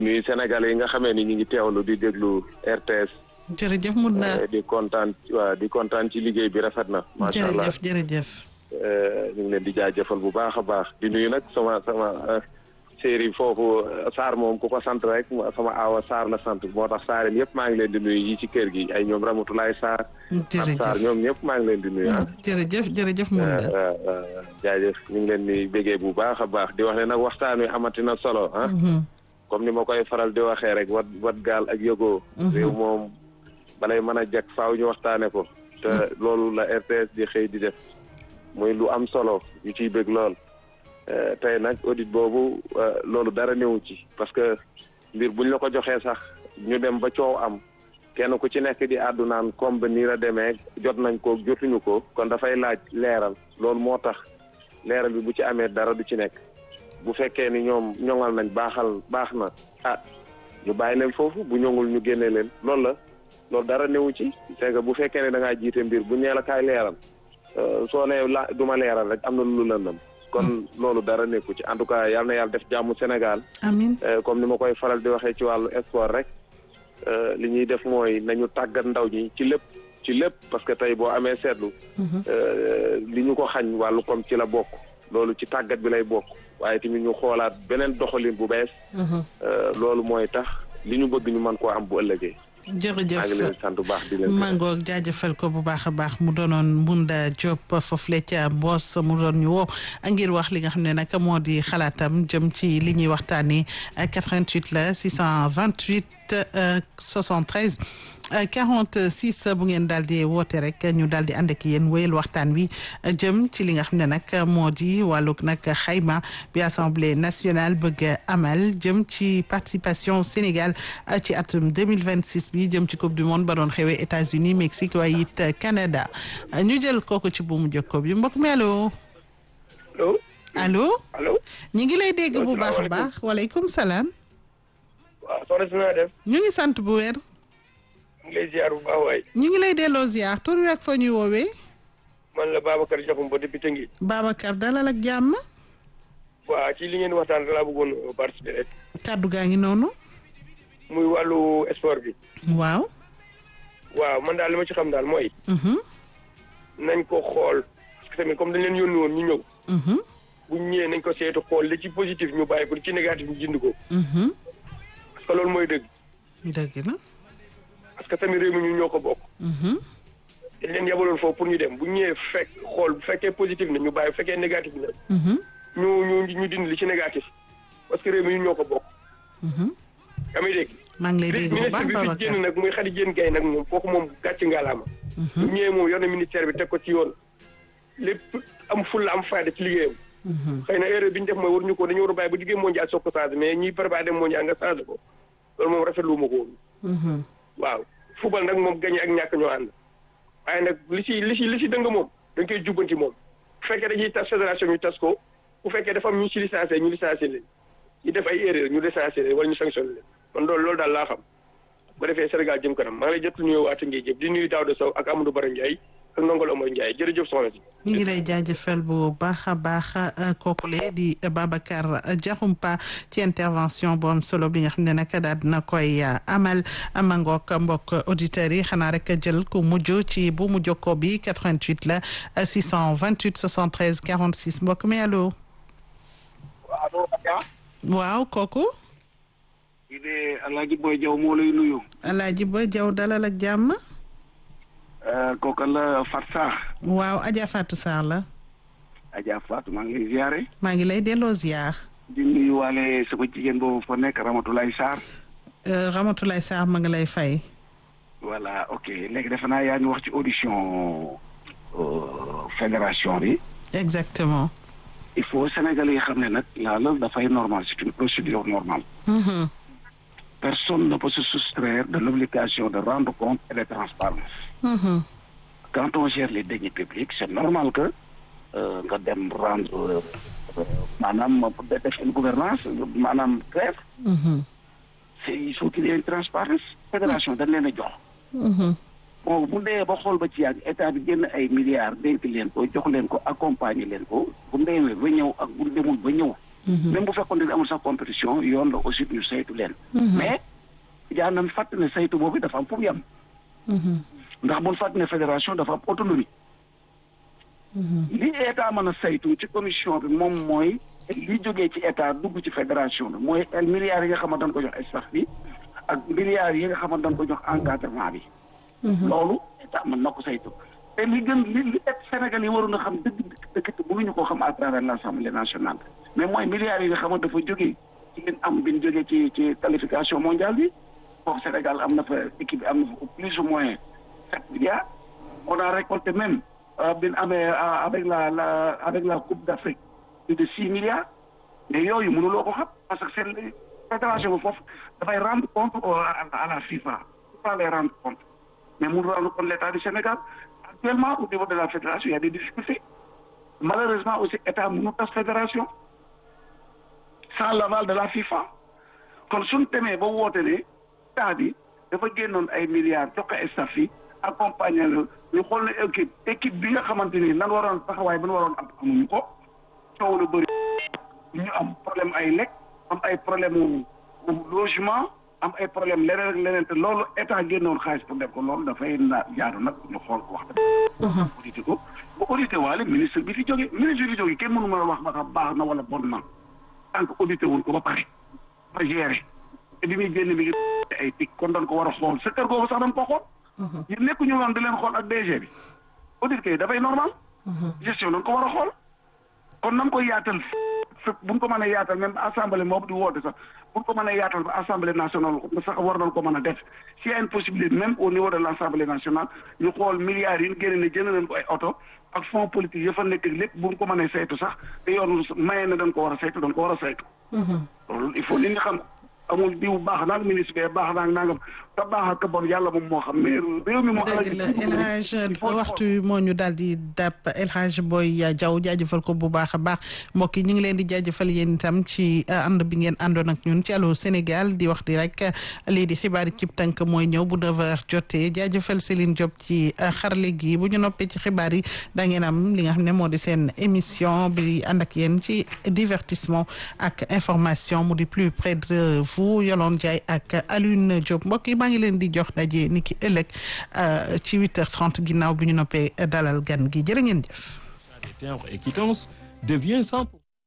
nuyu Sénégal yi nga xamee ni ñu ngi teewlu di déglu RTS. jërëjëf mun naa di kontaan waaw di kontaan ci liggéey bi rafet na. macha allah jërëjëf jërëjëf. ñu ngi leen di jaajëfal bu baax a baax di nuyu nag sama sama séeri foofu Sarr moom ku ko sant rek sama aawa Sarr la sant moo tax Sarr yëpp maa ngi leen di nuyu yi ci kër gi ay ñoom Ramatoulaye Sarr. jërëjëf Sarr ñoom ñëpp maa ngi leen di nuyu ah. jërëjëf jërëjëf mun naa. jaajëf ñu ngi leen di bégee bu baax a baax di wax ne nag waxtaan wi amati na solo ah. comme ni ma koy faral di waxee rek wat wat gaal ak yëgoo. réew moom balay mën a jag faaw ñu waxtaane ko. te loolu la RTS di xëy di def muy lu am solo ñu ciy bëgg lool. tey nag audit boobu loolu dara néew ci parce que mbir buñ la ko joxee sax ñu dem ba coow am kenn ku ci nekk di àddu naan comme ba nii la demee jot nañ ko jotuñu ko kon dafay laaj leeral loolu moo tax leeral bi bu ci amee dara du ci nekk bu fekkee ni ñoom ñoŋal nañ baaxal baax na ah ñu bàyyi leen foofu bu ñoŋul ñu génne leen loolu la loolu dara néew ci c'est que bu fekkee ne da ngaa jiite mbir bu ñee la kaay leeral soo nee la du ma leeral rek am na lu lëndam kon loolu dara nekku ci en tout cas yal na yàlla def jàmm Sénégal. amiin comme ni ma koy faral di waxee ci wàllu sport rek li ñuy def mooy nañu tàggat ndaw ñi ci lépp ci lépp parce que tey boo amee seetlu. li ñu ko xañ wàllu comme ci la bokk. loolu ci tàggat bi lay bokk waaye tamit ñu xoolaat beneen doxalin bu bees. loolu mooy tax li ñu bëgg ñu mën koo am bu ëllëgee. jërëjëf maa ngi leen sant bu baax di leen mangoog jaajëfal ko bu baax a baax mu doonoon Mbunda Diop foofule ca Mbos mu doon ñu woo ngir wax li nga xam ne nag moo di xalaatam jëm ci li ñuy waxtaanee 88 la 628 73 46 bu ngeen daal di woote rek ñu daal di ànd ak yéen wéyal waxtaan wi jëm ci li nga xam ne nag moo di wàllug nag xayma bi assemblée nationale bëgg amal jëm ci participation Sénégal ci atum 2026 bi jëm ci coupe du monde ba doon xewee États-Unis Mexique waaye it Canada ñu jël kooku ci buumu jokko bi mbokk mi allo. allo. allo. allo. ñu ngi lay dégg bu baax a baax waaleykum salaam. waaw soxna si naa def. ñu ngi sant bu wér. ñu ngi lay ziar bu baax waay. ñu ngi lay delloo ziar tur wi ak fa ñuy woowee. man la Babacar Diakhoumpa depuis Tëngéej. Babacar dalal ak jàmm. waa ci li ngeen waxtaan laa bëggoon participer rek. kàddu gaa ngi noonu. muy wàllu sport bi. waaw. waaw man daal li ma ci xam daal mooy. nañ ko xool parce que tamit comme dañ leen yónni woon ñu ñëw. bu ñu ñëwee nañ ko seetu xool li ci positif ñu bàyyi ko li ci négatif ñu jënd ko. parce que loolu mooy dëgg. dëgg na. parce que tamit réew mi ñu ñoo ko bokk. dañ leen yabaloon foofu pour ñu dem bu ñëwee fekk xool bu fekkee positif na ñu bàyyi bu fekkee négatif na. ñu ñu ñu dindi li ci négatif parce que réew mi ñu ñoo ko bokk. yaa ngi dégg. maa ngi lay dégg bu baax ministre bi fi génn nag muy Khady Diène Gaye nag moom kooku moom gàcce ngalaama. bu ñëwee moom yor na ministère bi teg ko ci yoon. lépp am fulla am fayda ci liggéeyam. xëy na erreur bi ñu def mooy waruñu ko dañu war a bàyyi ba liggéey mondial soog ko changé mais ñiy préparé dem mondial nga changé ko loolu moom rafetlu ma ko woon. waaw football nag moom gagné ak ñàkk ñoo ànd. waaye nag li si li si li si dëng moom dañ koy jubbanti moom bu fekkee dañuy tas fédération ñu tas ko bu fekkee dafa am ñu si licencié ñu licencié leen ñu def ay erreur ñu licencié leen wala ñu sanctionné leen man loolu loolu daal laa xam ba defee Sénégal jëm kanam maa ngi lay jot nuyoo waa Tëngéej jëpp di nuyu Daouda Sow ak Amadou Bara Ndiaye ak Ndongol Omar Ndiaye jërëjëf soxna si. ñu ngi lay jaajëfal bu baax a baax kookule di Babacar Diakhoumpa ci intervention bu am solo bi nga xam ne nag daal dina koy amal amangook mbokk auditeurs yi xanaa rek jël ku mujj ci bu mu jokkoo bi 88 la 628 73 46 mbokk mi allo. waaw kooku. kii de Alaaji Boy Jaw moo lay nuyu. Alaaji Boy Jaw dalal ak jàmm. kooka la Fat Sarr. waaw Adja Fatou Sarr la. Adja Fatou maa ngi lay ziare. maa ngi lay delloo ziar. di nuyu waale sama jigéen boobu fa nekk Ramatoulaye Sarr. Ramatoulaye Sarr ma ngi lay fay. voilà ok léegi defe naa yaa ngi wax ci audition fédération bi. exactement. il faut Sénégalais yi xam ne nag la loolu dafay normal c'est une procédure normale. personne ne peut se soustraire de l'obligation de rendre compte et de transparence. quand on gère les deniers publics c'est normal que nga dem rendre maanaam def une gouvernance maanaam grève c'est il faut qu'il y ait une transparence fédération dañ leen a jox bon bu ndee ba xool ba ci yàgg état bi génn ay milliards dénk leen ko jox leen ko accompagner leen ko bu ndeewee ba ñëw ak bu demul ba ñëw même bu fekkoon ne amul sax compétition yoon la aussi ñu saytu leen. mais jaa nañ fàtt ne saytu boobu dafa am fu mu yem. ndax bu ñu fàtt ne fédération dafa am autonomie. li état mën a saytu ci commission bi moom mooy li jógee ci état dugg ci fédération bi mooy milliards yi nga xamante dañ ko jox staff bi ak milliards yi nga xamante dañ ko jox encadrement bi. loolu état mën na ko saytu. te li gën li li Sénégal yi waroon a xam dëgg dëgg dëgg mënuñu koo xam à travers l' assemblée nationale mais mooy milliards yi nga xamante dafa jógee ci leen am bi ñu jógee ci ci qualification mondiale bi foofu Sénégal am na fa équipe bi am na fa plus ou moins sept milliards on a récolté même bi ñu amee avec la la avec la coupe d' Afrique plus de six milliards mais yooyu mënuloo ko xam parce que seen fédération bi foofu dafay rendre compte à la FIFA pas les rendre compte mais mënu rendre compte l' état du Sénégal actuellement au niveau de la fédération il y a des difficultés malheureusement aussi état mënu tas fédération sans l'aval de la FIFA kon suñ demee ba woote ne état bi dafa génnoon ay milliards jox ko staff yi accompagner la ñu xool ne équipe équipe bi nga xamante ni nan waroon taxawaay bi nu waroon am amuñu ko coow lu bëri ñu am problème ay lekk am ay problème logement am ay problème leneen ak leneen te loolu état génnoon xaalis pour def ko loolu dafay na jaadu nag ñu xool ko wax dëgg. audité ko ba audité waale ministre bi fi jógee ministre bi fi jógee kenn mënu ma wax ba xam baax na wala bon na tant que audité wuñ ko ba pare ba géré te bi muy génn mi ngi ay tic kon dañ ko war a xool sa kër googu sax dañ ko xool. ñu nekk ñu woon di leen xool ak DG bi audit kay dafay normal. gestion dañ ko war a xool kon nam koy yaatal fépp bu ñu ko mënee yaatal même assemblée moom di woote sax bu ñu ko mënee yaatal ba assemblée nationale sax war nañ ko mën a def s'il y a une possibilité même au niveau de l' assemblée nationale ñu xool milliards yi ñu génne ne jënd nañ ko ay oto ak fonds politique ya fa nekk lépp bu ñu ko mënee saytu sax te yoon maye na dañ ko war a saytu dañ ko war a saytu. loolu il faut nit ñi xam amul diw baax naag ministre bi baax naag nangam te baax ak bon yàlla moom moo xam mais réew mi moo. dëgg la El Hadj waxtu moo ñu daal di dàpp El Hadj Boy Diaw jaajëfal ko bu baax a baax mbokk yi ñu ngi leen di jaajëfal yéen itam ci ànd bi ngeen àndoon ak ñun ci Allô Sénégal di wax di rek lii di xibaar yi cib tànk mooy ñëw bu 9h jotee jaajëfal Céline Diop ci xarale gi bu ñu noppee ci xibaar yi da ngeen am li nga xam ne moo di seen émission bi ànd ak yéen ci divertissement ak information mu di plus près de vous Yolande Ndiaye ak Alioune Diop mbokk yi maa ngi leen di jox daje ni ki ëllëg ci 8h30 ginnaaw bi ñu noppee dalal gan gi jërë ngeen jëf. des timbres et quittances devient 100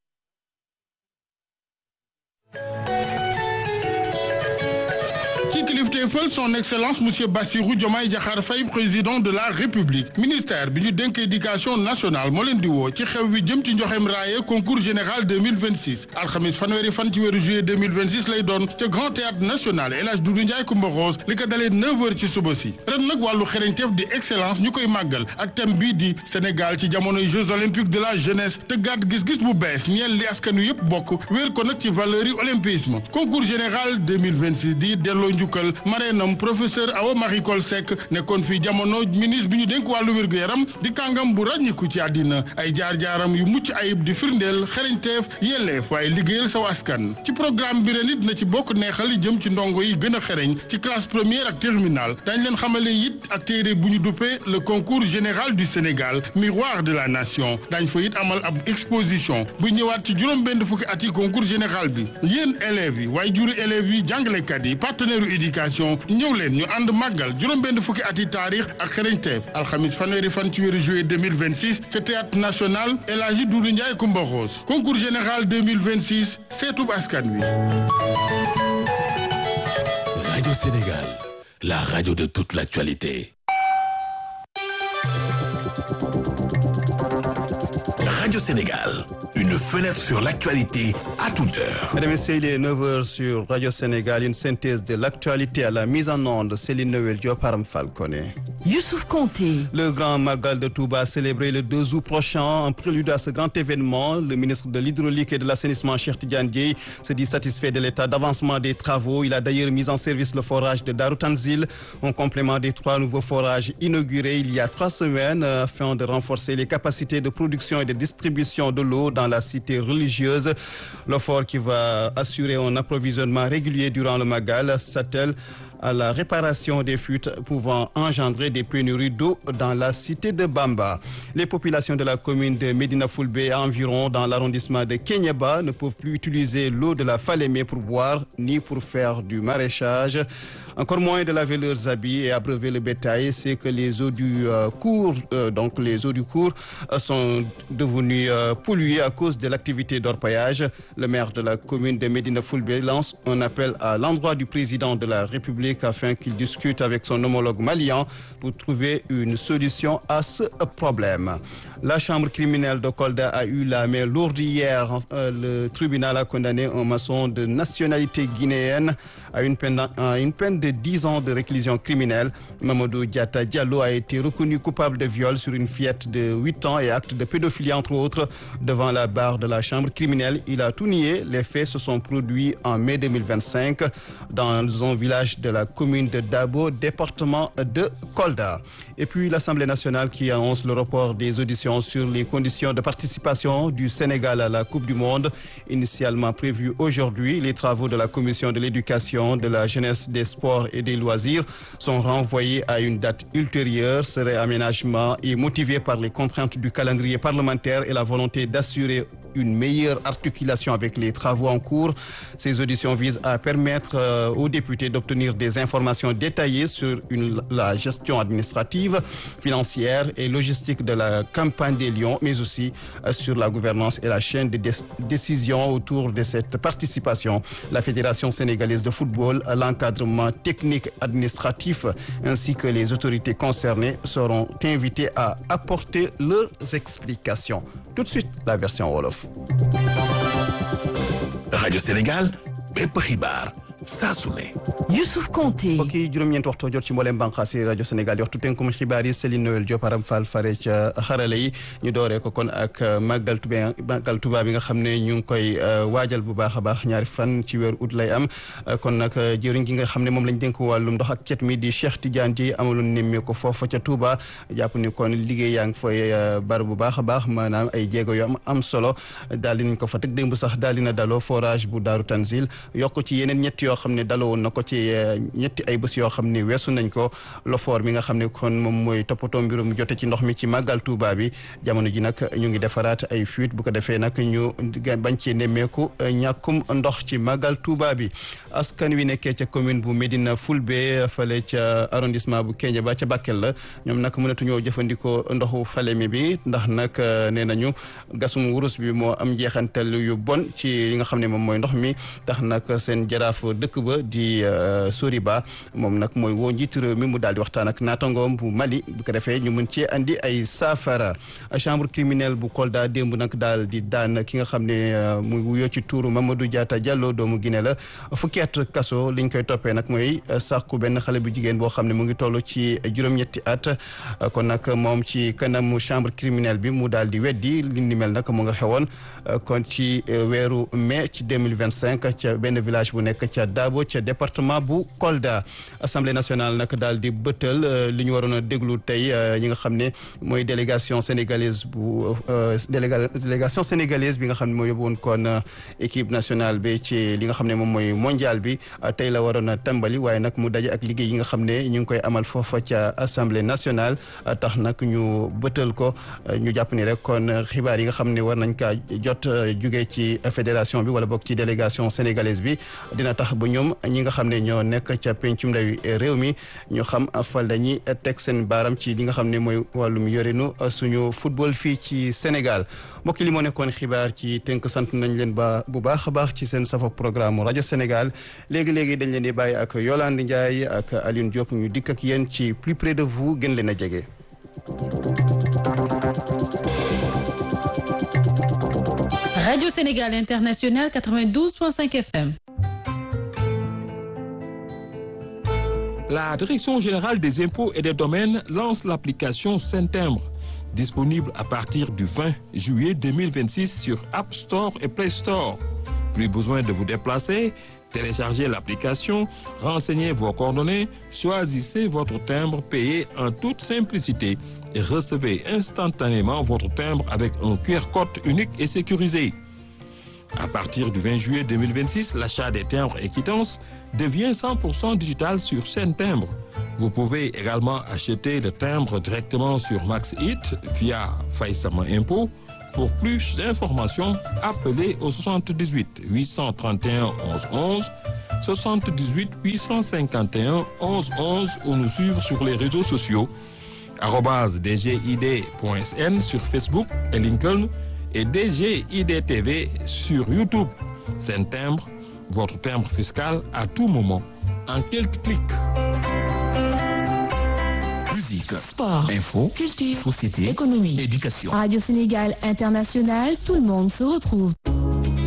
ci kilifteefal son excellence monsieur Bassirou Diomaye Diakhar Faye président de la république ministère bi ñu dénk éducation nationale moo leen di woo ci xew wi jëm ci njoxem raaye concours général 2026 alxamis fanweeri fan ci weeru juillet 2026 lay doon ca grand théâtre national El Hadj Doudou Ndiaye Coumba Rose li ko dalee 9h ci suba si ren nag wàllu xereñteef di excellence ñu koy màggal ak thème bii di Sénégal ci jamonoy jeux olympiques de la jeunesse te gàtt gis-gis bu bees ñeel li askan wi yëpp bokk wéer ko nag ci valeur yi olympisme concours général 2026 di delloo njukkal mareenam professeur Awa Marie Coll Seck nekkoon fii jamono ministre bi ñu dénk wàllu wér-gu-yaram di kàngam bu ràññiku ci àddina ay jaar-jaaram yu mucc ayib di firndeel xereñteef yelleef waaye liggéeyal saw askan ci programme bi ren it na ci bokk neexal jëm ci ndongo yi gën a xereñ ci classe première ak terminale dañ leen xamale it ak téere bu ñu duppee le concours général du Sénégal miroir de la nation dañ fa it amal ab exposition bu ñëwaat ci juróom-benn fukki at yi concours général bi yéen élèves yi waaye juri élèves yi jàngalekat yi partenaire éducation ñëw leen ñu ànd màggal juróom-benn fukki at yi taarix ak xereñteef alxamis fanweeri fan ci weeru juillet 2026 ca théâtre national El Hadji Doudou Ndiaye Coumba Rose concours général 2026 seetub askan wi Radio Sénégal, la radio de toute l'actualité. Radio Sénégal, une fenêtre sur l'actualité à toute heure. Mesdames et messieurs, il est 9h sur Radio Sénégal, une synthèse de l'actualité à la mise en onde. Céline Noël Diop, Aram Falconé. Youssouf Conté. Le grand Magal de Touba célébré le 2 août prochain. En prélude à ce grand événement, le ministre de l'Hydraulique et de l'Assainissement, Cheikh Tidiane Dièye, se dit satisfait de l'état d'avancement des travaux. Il a d'ailleurs mis en service le forage de Daroutanzil, en complément des trois nouveaux forages inaugurés il y a trois semaines, afin de renforcer les capacités de production et de distribution distribution de l'eau dans la cité religieuse. L'OFOR qui va assurer un approvisionnement régulier durant le Magal s'attelle à la réparation des fuites pouvant engendrer des pénuries d'eau dans la cité de Bamba. Les populations de la commune de Medina Fulbe environ dans l'arrondissement de Kenyaba ne peuvent plus utiliser l'eau de la Falémé pour boire ni pour faire du maraîchage. Encore moins de laver leurs habits et abreuver le bétail, c'est que les eaux du euh, cours, euh, donc les eaux du cours, euh, sont devenues polluées à cause de l'activité d'orpaillage. Le maire de la commune de Medina Fulbe lance un appel à l'endroit du président de la République afin qu'il discute avec son homologue malien pour trouver une solution à ce problème. La chambre criminelle de Kolda a eu la main lourde hier. le tribunal a condamné un maçon de nationalité guinéenne à une peine, à une peine de 10 ans de réclusion criminelle. Mamadou Diata Diallo a été reconnu coupable de viol sur une fillette de 8 ans et acte de pédophilie entre autres devant la barre de la chambre criminelle. Il a tout nié. Les faits se sont produits en mai 2025 dans un village de la commune de Dabo, département de Kolda. Et puis l'Assemblée nationale qui annonce le report des auditions sur les conditions de participation du Sénégal à la Coupe du Monde, initialement prévues aujourd'hui. Les travaux de la Commission de l'éducation, de la jeunesse, des sports et des loisirs sont renvoyés à une date ultérieure. Ce réaménagement est motivé par les contraintes du calendrier parlementaire et la volonté d'assurer une meilleure articulation avec les travaux en cours. Ces auditions visent à permettre euh, aux députés d'obtenir des informations détaillées sur une, la gestion administrative, financière et logistique de la campagne des Lions, mais aussi euh, sur la gouvernance et la chaîne de décision autour de cette participation. La Fédération sénégalaise de football, l'encadrement technique administratif ainsi que les autorités concernées seront invités à apporter leurs explications. Tout de suite, la version Wolof. Radio Sénégal bépp xibaar saa su ne. Youssouf Konté. mbokk yi juróom-ñeent waxtu jot ci mboolem bànqaas yi rajo Sénégal waxtu tënkum xibaar yi Céline Noël Diop Aram Fall fare ca xarale yi ñu dooree ko kon ak màggal Tuubaa màggal Tuubaa bi nga xam ne ñu ngi koy waajal bu baax a baax ñaari fan ci weeru ut lay am kon nag jëriñ gi nga xam ne moom lañ dénk wàllum ndox ak cet mi di Cheikh Tidiane Dièye amaloon nemmee ko foofa ca Touba jàpp ni kon liggéey yaa ngi fay bar bu baax a baax maanaam ay jéego yu am am solo daal di nañ ko fa teg démb sax daal dina daloo forage bu Daaru Tanzil yokk ci yeneen ñett yoo xam ne daloo woon na ko ci ñetti ay bés yoo xam ne weesu nañ ko lofoor mi nga xam ne kon moom mooy toppatoo mbirum jote ci ndox mi ci màggal Touba bi jamono ji nag ñu ngi defaraat ay fuite bu ko defee nag ñu bañ ci nemmeeku ñàkkum ndox ci màggal Touba bi askan wi nekkee ca commune bu Médina Fulbe fale ca arrondissement bu Kéniéba ca Bakel la ñoom nag mënatuñoo jëfandikoo ndoxu Falémé bi ndax nag nee nañu gasum wurus bi moo am njeexantal yu bon ci li nga xam ne moom mooy ndox mi tax nag seen jaraaf dëkk ba di Soriba moom nag mooy woo njiitu réew mi mu daal di waxtaan ak naatangoom bu Mali bu ko defee ñu mën cee andi ay saafara chambre criminelle bu Kolda démb nag daal di daan ki nga xam ne muy wuyoo ci tuuru Mamadou Diatta Diallo doomu Guinée la fukki at kaso liñ koy toppee nag mooy sàkku benn xale bu jigéen boo xam ne mu ngi toll ci juróom-ñetti at kon nag moom ci kanamu chambre criminelle bi mu daal di weddi li ni mel nag mu nga xewoon kon ci weeru mai ci 2025 ca benn village bu nekk ca Dabo ca département bu Kolda assemblée nationale nag daal di bëttal li ñu waroon a déglu tey ñi nga xam ne mooy délégation sénégalaise bu délégation sénégalaise bi nga xam ne moo yóbbu woon kon équipe nationale bi ci li nga xam ne moom mooy mondial bi tey la waroon a tàmbali waaye nag mu daje ak liggéey yi nga xam ne ñu ngi koy amal foofa ca assemblée nationale tax nag ñu bëttal ko ñu jàpp ni rek kon xibaar yi nga xam ne war nañ kaa jot jugee ci fédération bi wala boog ci délégation sénégalaise bi dina tax ba ñoom ñi nga xam ne ñoo nekk ca pencum ndawi réew mi ñu xam fal dañuy teg seen baaram ci li nga xam ne mooy wàllum yorinu suñu football fii ci Sénégal mbokk li moo nekkoon xibaar ci tënk sant nañ leen ba bu baax a baax ci seen safa programme rajo Sénégal léegi-léegi dañ leen di bàyyi ak Yolande Ndiaye ak Alioune Diop ñu dikk ak yéen ci plus près de vous gën leen a jege. Radio Sénégal International 92.5 FM. La Direction générale des impôts et des domaines lance l'application Saint-Timbre, disponible à partir du 20 juillet 2026 sur App Store et Play Store. Plus besoin de vous déplacer, Téléchargez l'application, renseignez vos coordonnées, choisissez votre timbre payé en toute simplicité et recevez instantanément votre timbre avec un QR code unique et sécurisé. À partir du 20 juillet 2026, l'achat des timbres et quittances devient 100% digital sur chaîne timbre. Vous pouvez également acheter le timbre directement sur MaxHit via Faïsama Impôt. Pour plus d'informations, appelez au 78 831 11 11, 78 851 11 11 ou nous suivre sur les réseaux sociaux arobase dgid.sn sur Facebook et LinkedIn et DGID TV sur YouTube. C'est un timbre, votre timbre fiscal à tout moment, en quelques clics. Musique, Sport, info, culture, société, économie, éducation. Radio Sénégal International, tout le monde se retrouve.